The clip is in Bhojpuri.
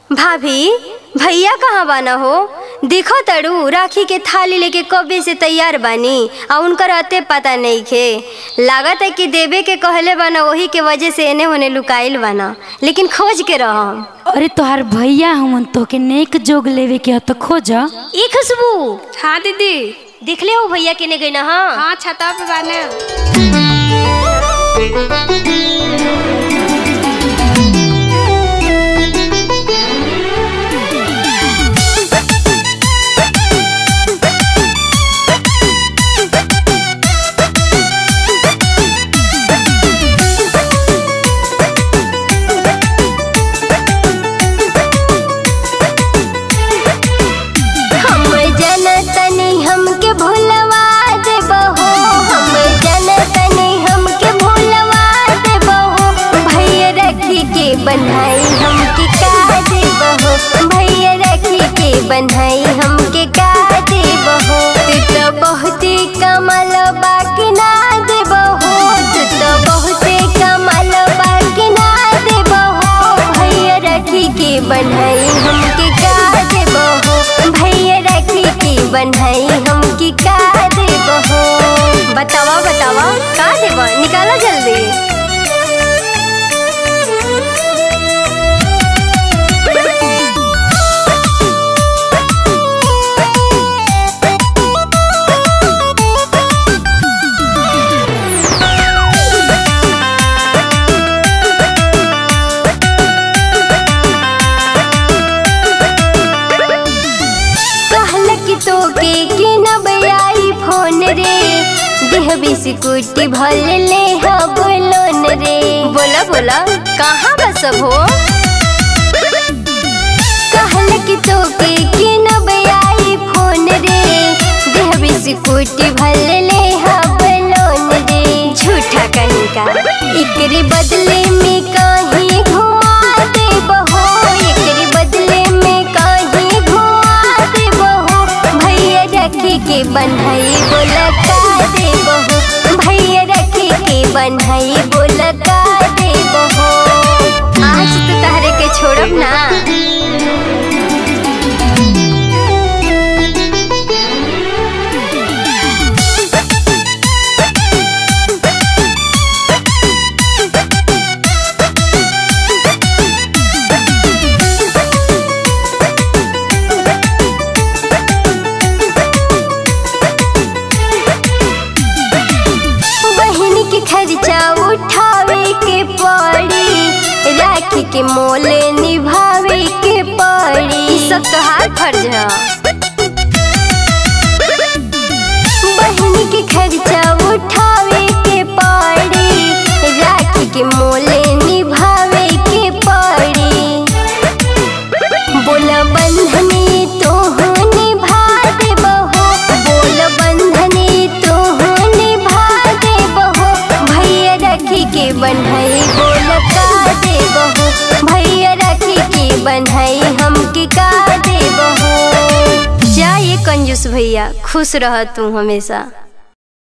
भाभी भैया कहाँ बाना हो देखो तड़ू राखी के थाली लेके कबे से तैयार बानी आ उनकर अते पता नहीं खे लागत है कि देवे के कहले बाना वही के वजह से एने होने लुकाइल बाना लेकिन खोज के रहम अरे तोहार भैया हमन तोके नेक जोग लेवे के ह तो खोज ई खुशबू हाँ दीदी देखले हो भैया केने गई ना हाँ हाँ छता पे बाने हम जनतनी हमके भूलवा देबहो हम जनतनी हमके भूलवा देबहो भैया रखी के बनाई हमके का देबहो भैया रखी के बनाई हमके का देबहो तू तो बहुते कमल बाकी ना देबहो तू तो बहुते कमल बाकी ना देबहो भैया रखी के बनाई हमके का देबहो भैया रखी के बनाई हमके का देबहो बतावा बतावा का देबा निकाला जल्दी कहल कि तोके के नबयाई फोन रे देह बिस्कुटी भल ले हब लोन रे बोला बोला कहाँ बस हो कहल कि तोके के नबयाई फोन रे देह बिस्कुटी भल ले हब लोन रे झूठा कहीं का एकरे बदले में कहीं घुमा दे बहो एकरे बदले में कहीं घुमा दे बहो भैया रखी के बन्हई बोल का दे बहो भैया रखी के बन्हई बोल का दे बहो आज तो तहरे के छोड़ब ना बहन के खर्चा उठावे के पड़ी राखी के मोल निभावे के पड़ी ई सब तोहार फर्ज है बहन के खर्चा उठावे के पड़ी राखी के मोल निभावे के पड़ी बोल बंधनी तो निभा दे बहो बोल बंधनी तो निभा दे बहो भैया रखी के बन्हई बोल का दे बहो भैया रखी के बन्हई हमके का दे बहो जा ये कंजूस भैया खुश रह तू हमेशा